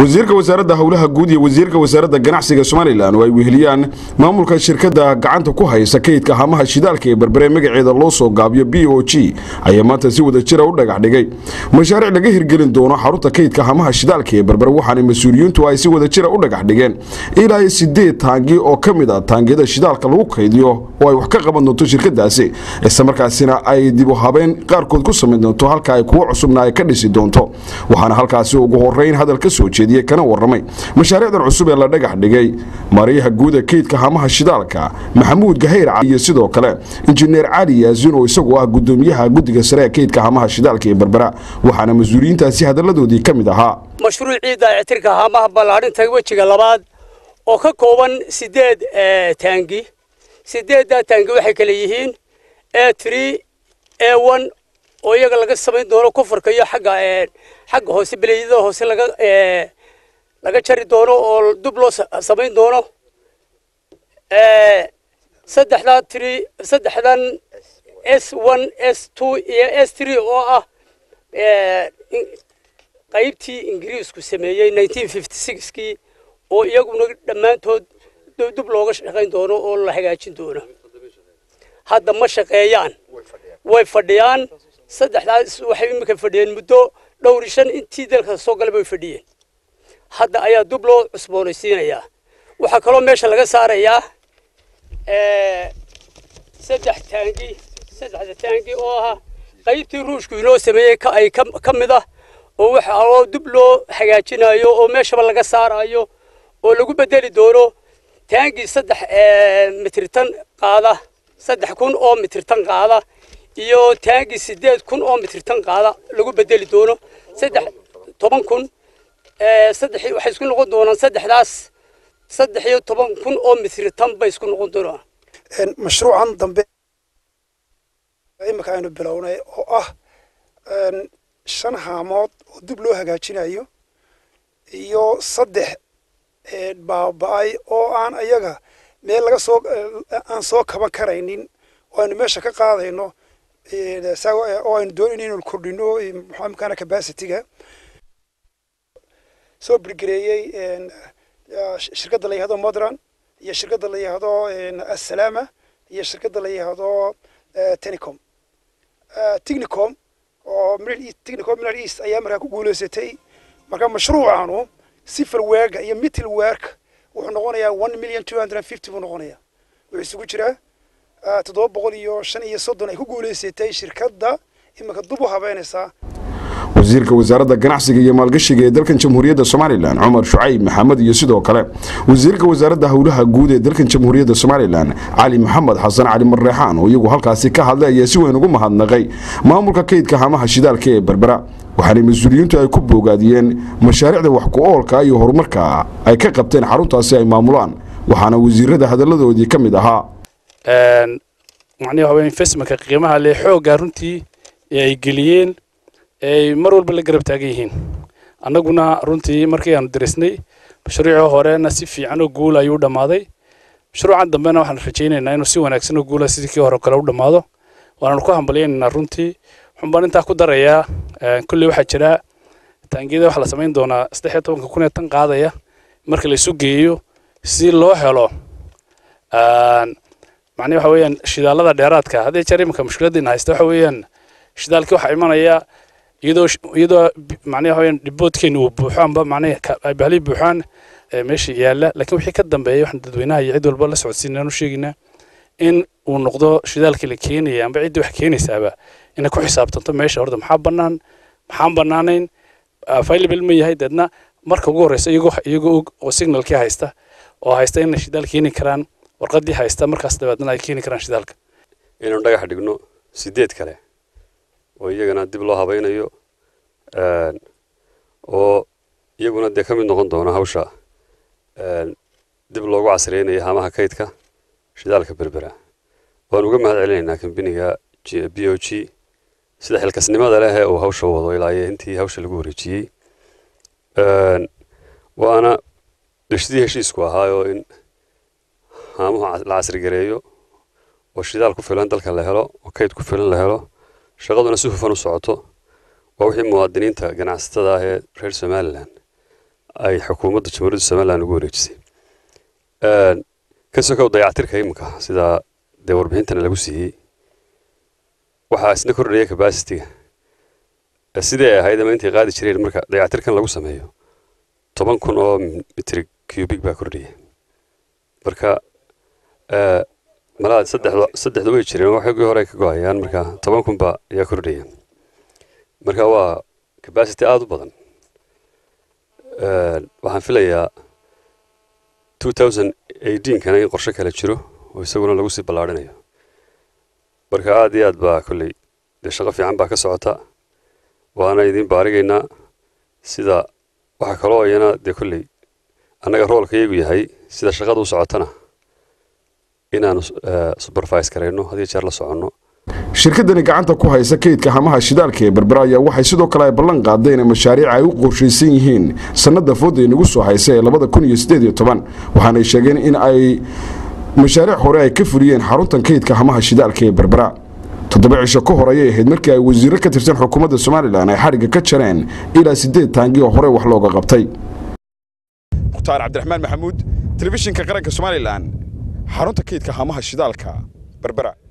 wasiirka wasaaradda howlaha guud iyo wasiirka wasaaradda ganacsiga somalilan oo ay weheliyaan maamulka shirkadda gacanta ku haysa kaydka hamaha shidaalka ee berbere magaceeda loo soo gaabiyo b o g ayaa maanta si wada jira u dhagax dhigay mashaariic laga hirgelin doono xarunta kaydka hamaha shidaalka ee berbere waxaana mas-uuliyiintu ay si wada jira u dhagax dhigeen ilaa sideed taangi oo ka mid ah taangiyada shidaalka lagu kaydiyo oo ay wax ka qaban doonto shirkadaasi islamarkaasina ay dib u habeen qaarkood ku samayn doonto halka ay kuwo cusubna ay ka dhisi doonto waxaana halkaasi ugu horeyn hadal ka soo jeediyey kana waramay mashaariicdan cusub ee la dhagax dhigay maariyaha guuda kaydka hamaha shidaalka maxamuud gahayr iyo sidoo kale injineer cali yaasin oo isagu ah gudoomiyaha guddiga sare ee kaydka hamaha shidaalka ee berbera waxaana mas-uuliyiintaasi hadalladoodii ka mid ahaa mashruucii dayactirka hamaha ballaadhinta wejiga labaad oo ka kooban sideed taangi sideeddaa taangi waxay kale yihiin a tree a one oo iyaga laga samayn doono kofarka iyo xagga xagga hoose beleeyada hoose laga laga jari doono oo dub loo samayn doono saddexdaa tree saddexdan s one s two iyo s three oo ah qaybtii ingiriisku sameeyey nineteen fifty sixkii oo iyaguna dhammaantood dub looga shaqayn doono oo la hagaajin doono hadda ma shaqeeyaan way fadhiyaan saddexdaas waxay iminka fadhiyeen muddo dhowr shan intii dalka soo galay bay fadhiyeen hadda ayaa dub loo cusboonaysiinayaa waxaa kaloo meesha laga saarayaa saddex taangi saddexda taangi oo ah qaybtii ruushku inoo sameeyey ay ka mid ah oo waxa oo dub loo hagaajinayo oo meeshaba laga saarayo oo lagu bedeli doono taangi saddex mitritan qaada saddex kun oo mitritan qaada iyo taangi sideed kun oo mitritan qaada lagu bedeli doono saddex toban kun saddex waxay isku noqon doonaan saddexdaas saddex iyo toban kun oo mitritan bay isku noqon doonaan mashruucan dambe imika aynu bilownay oo ah shan haamood oo dib loo hagaajinayo iyo saddex baaba-ay oo aan ayaga meel laga soo aan soo kaban karaynin oo aynu meesha ka qaadayno oo aynu doon inaynu kordhino maxamkaana capacityga soo birgareeyey shirkadda la yihahdo modran iyo shirkadda la yihahdo assalaama iyo shirkadda la yihahdo tenicom technicom oo technicom middle east ayaa markaa ku guulaysatay marka mashruucanu sifil weerka iyo middle weerk wuxuu noqonayaa one million two hundred and fifty buu noqonayaa wuxuu isugu jiraa toddoba boqol iyo shan iyo soddon ay ku guulaysatay shirkadda iminka dub u habeynaysaa wasiirka wasaaradda ganacsiga iyo maalgashiga ee dalkan jamhuuriyadda somalilan cumar shucayb maxamed iyo sidoo kale wasiirka wasaaradda howlaha guud ee dalkan jamhuuriyadda somalilan cali maxamed xasan cali marreexaan oo iyagu halkaasi ka hadlay ayaa si weyn ugu mahadnaqay maamulka kaydka hamaha shidaalka ee berbera waxaana mas-uuliyiintu ay ku boogaadiyeen mashaariicda wax ku-oolka iyo horumarka ay ka qabteen xaruntaasi ay maamulaan waxaana wasiirada hadalladoodii ka mid ahaa macnihi waxa investmentka qiimaha leh xoogga runtii ee ay geliyeen ay mar walba la garab taagan yihiin annaguna runtii markii aanu darisnay mashruucii horena si fiican oo guul ayuu dhammaaday mashruucan dambena waxaan rajaynaynaa inuu si wanaagsan oo guula sidii kii hore kale u dhammaado waanaanu ku hambalyaynaynaa runtii waxaan baan intaa ku darayaa kulley waxaa jira taangiyada waxaa la samayn doonaa saddex iyo tobanka kun ee tan qaadaya marka la isu geeyo si loo helo macnihi waxa weeyaan shidaalada dheeraadka haddii jeer iminka mushkiladdiina haysta waxa weeyaan shidaalkii waxaa imanaya iyadoo iyadoo macnaha waxaweyaan dhiboodkeena uu buuxo amba macnaha bahlii buuxaan meesha yaalla laakiin wixii ka dambeeya waxaan dadweynaha iyo cid walba la socodsiinaan u sheegaynaa in uu noqdo shidaalkii la keenaya amba ciddii wax keenaysaaba inay ku xisaabtanto meesha horta maxaa bannaan maxaan bannaanayn available ma yahay deedna marka ugu horreysa iyagoo iyagoo og oo signalkii haysta oo haysta inay shidaal keeni karaan warqaddii haysta markaas dabeedna ay keeni karaan shidaalka inaynu dhagax dhigno sideed kale oo iyagana dib loo habaynayo oo iyaguna dee ka mid noqon doona hawsha dib loogu casreynayo hamaha kaydka shidaalka berbera waan uga mahad celinaynaa kambiniga b o g sida xilkasnimada leh ee uu hawsha wado ilaa iyo intii hawsha lagu wareejiyey waana sidii heshiisku ahaayoo in haamuhu la casrigareeyo oo shidaal ku filan dalka la helo oo kayd ku filan la helo shaqaduna si hufan u socoto waa wixii muwaadiniinta ganacsatada ah ee reer somalilan ay xukuumadda jamhuuriyadda somalilan ugu wareejisay ka sokow dayactirka iminka sida dee warbixintana lagu siiyey waxaa isna kordhaya capacity-ga sidii ay ahayd ama intay qaadi jireen marka dayactirkan lagu sameeyo toban kun oo mitri cubic baa kordhaya marka malaha saddexda saddexda way jireen waxagii hore ka go-ayaan marka toban kun baa ayaa kordhaya marka waa capacity aada u badan waxaan filayaa two thousand eighteenkana in qorshe kale jiro oo isaguna lagu sii ballaarhinayo marka aada iyo aad baa kolley dee shaqo fiican baa ka socota waana idiin baarigaynaa sida waxaa kaloo iyana dee kolley annaga roolka iyagu yahay sida shaqada u socotana inaanu supervise garayno had iyo jeer la soconno shirkadani gacanta ku haysa kaydka hamaha shidaalka ee berbera ayaa waxay sidoo kale ay ballan qaadeen in mashaariic ay u qorshaysan yihiin sannada fooda inagu soo haysa ee labada kun iyo siddeed iyo toban waxaanay sheegeen in ay mashaariic hore ay ka fuliyeen xaruntan kaydka hamaha shidaalka ee berbera toddoba cisho ka hor ayay ahayd markii ay wasiirro ka tirsan xukuumadda somalilan ay xadhigga ka jareen ilaa siddeed taangi oo hore wax looga qabtay mukhtaar cabdiraxmaan maxamuud telefishinka qaranka somalilan xarunta kaydka hamaha shidaalka berbera